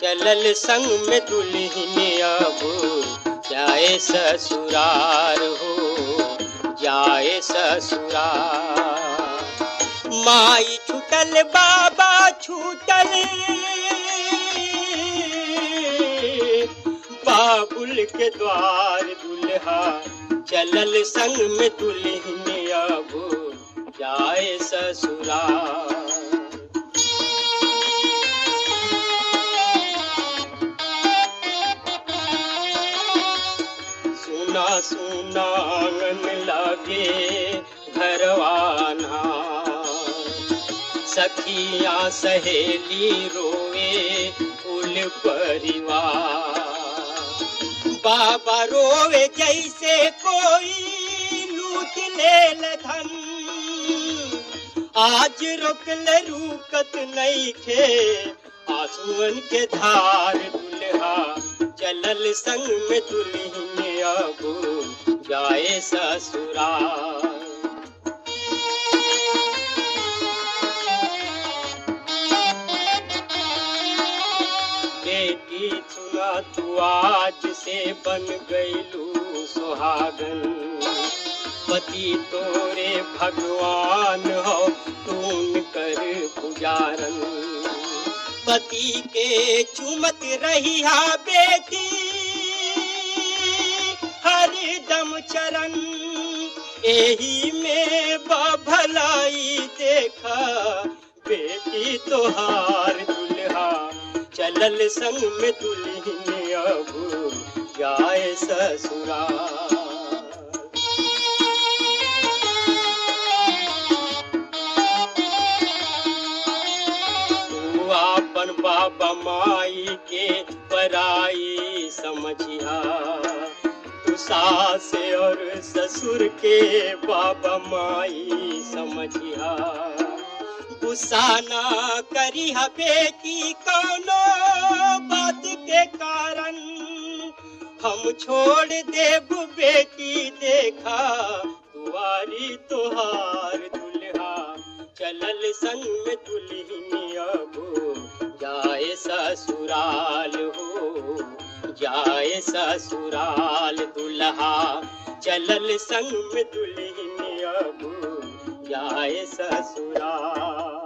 चलल संग में दुल्हन अब जाए ससुरार हो जाए ससुरार माई छूटल बाबा छूटल बाबुल के द्वार दुल्हा चलल संग में दुल्हन अब जाए ससुरार सुना सुना आंगन लागे घरवाना सखिया सहेली रोवे कुल परिवार बाबा रोवे जैसे कोई लूट लेल धन आज रोकल रुकत नहीं खे आंसुअन के धार दुल्हा चलल संग में दुल्हन अब जाए ससुराल बेटी सुना तू आज से बन गईलू सुहागन पति तोरे भगवान हो तून कर पुजारन पति के चुमत रही हा बेटी हर दम चरण एही में भलाई देखा बेटी तोहार दुल्हा चलल संग में दुल्हन अब जाए ससुराल तू आपन बाबा माई के पराई समझिया तू सास और ससुर के बाबा माई समझिया गुस्सा ना करी हा बेटी कौनो बात के कारण हम छोड़ देब बेटी देखा दुआरी तोहार दुल्हा चलल संग में दुल्हन अब जाए ससुराल हो जाए ससुराल दुल्हा चलल संग में दुल्हन अब जाए ससुराल